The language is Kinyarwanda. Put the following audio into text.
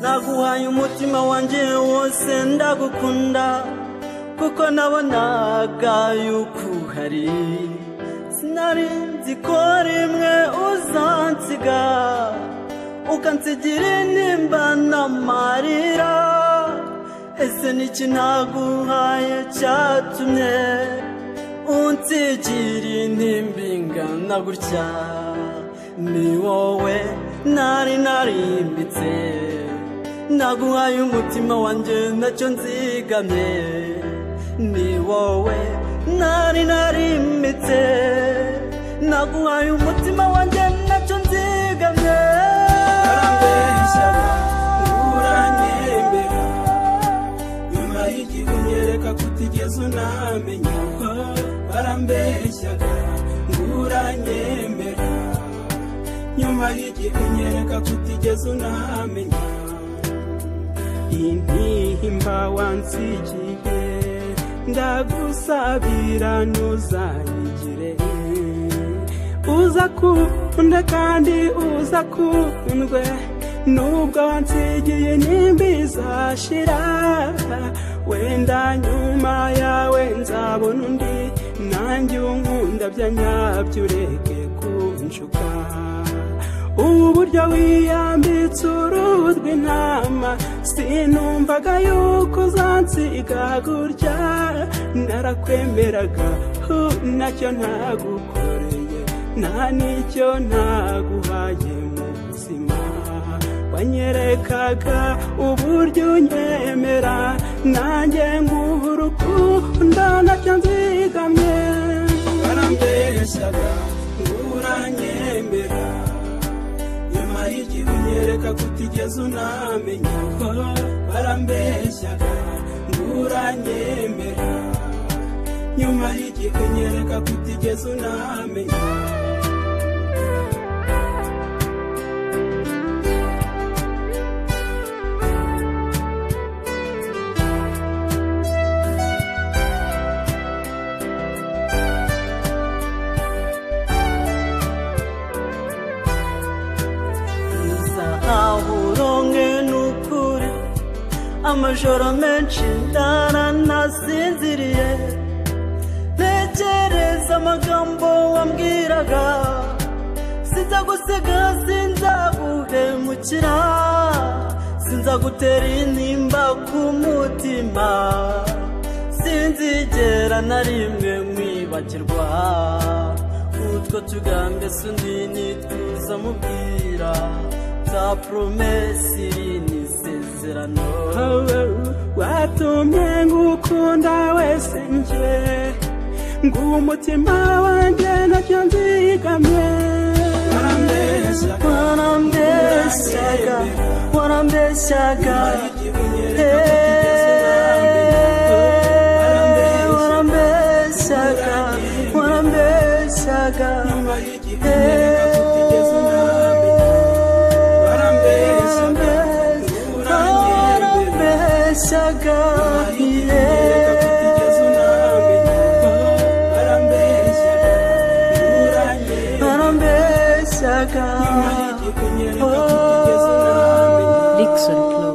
naguhaye umutima wanjye wose ndagukunda kuko nabonaga yuko uhari sinari nzi ko rimwe uzansiga ukansigira intimba n'amarira ese n'iki naguhaye cyatumye unsigira intimba ingana gutya ni wowe nari narimbitse naguhaye umutima wanjye nacyo nzigamye ni wowe nari narimbitse naguhaye umutima wanjye nacyo nzigamye arambeshya uranyemera nyuma y'igihe unyereka ko utigeze unamenya barambeshya uranyemera nyuma y'igihe unyereka ko utigeze unamenya intimba wansigiye ndagusabira ntuzayigire uza kunde kandi uza kundwe nubwo wansigiye nimba izashira wenda nyuma yawe nzabona undi nanjye unkunda bya nyabyo ureke kunshuka ubu buryo wiyambitse uruhu rw'intama sinumvaga yuko uzansiga gutya narakwemeraga hu, ntacyo ntagukoreye nta n'icyo ntaguhaye mu buzima wanyerekaga uburyo unyemera nanjye nguha urukundo nacyo nzigamye barambeshyaga uranyemera nyuma y'igihe unyereka ko utigeze unamenya ko barambeshyaga uranyemera nyuma y'igihe unyereka ko utigeze unamenya Uza aho uronke n'ukuri amajoro menshi ntaranasinziriye ntekereza amagambo wambwiraga sinzagusiga sinzaguhemukira sinzagutera intimba ku mutima sinzigera na rimwe mwibagirwa utwo tugambe sundi nitwiza mubwira za promesi n'isezerano watumye ngukunda wese nje ngumutima wanjye nacyo nzigamye warambeshyaga warambeshyaga eh, warambeshyaga warambeshyaga nyuma y'igihe unyereka ko utigeze unamenya warambeshyaga uranyemera warambeshyaga Unyereka ko utigeze unamenya warambeshyaga uranyemera warambeshyaga nyuma y'igihe unyereka ko utigeze unamenya Rickson Club.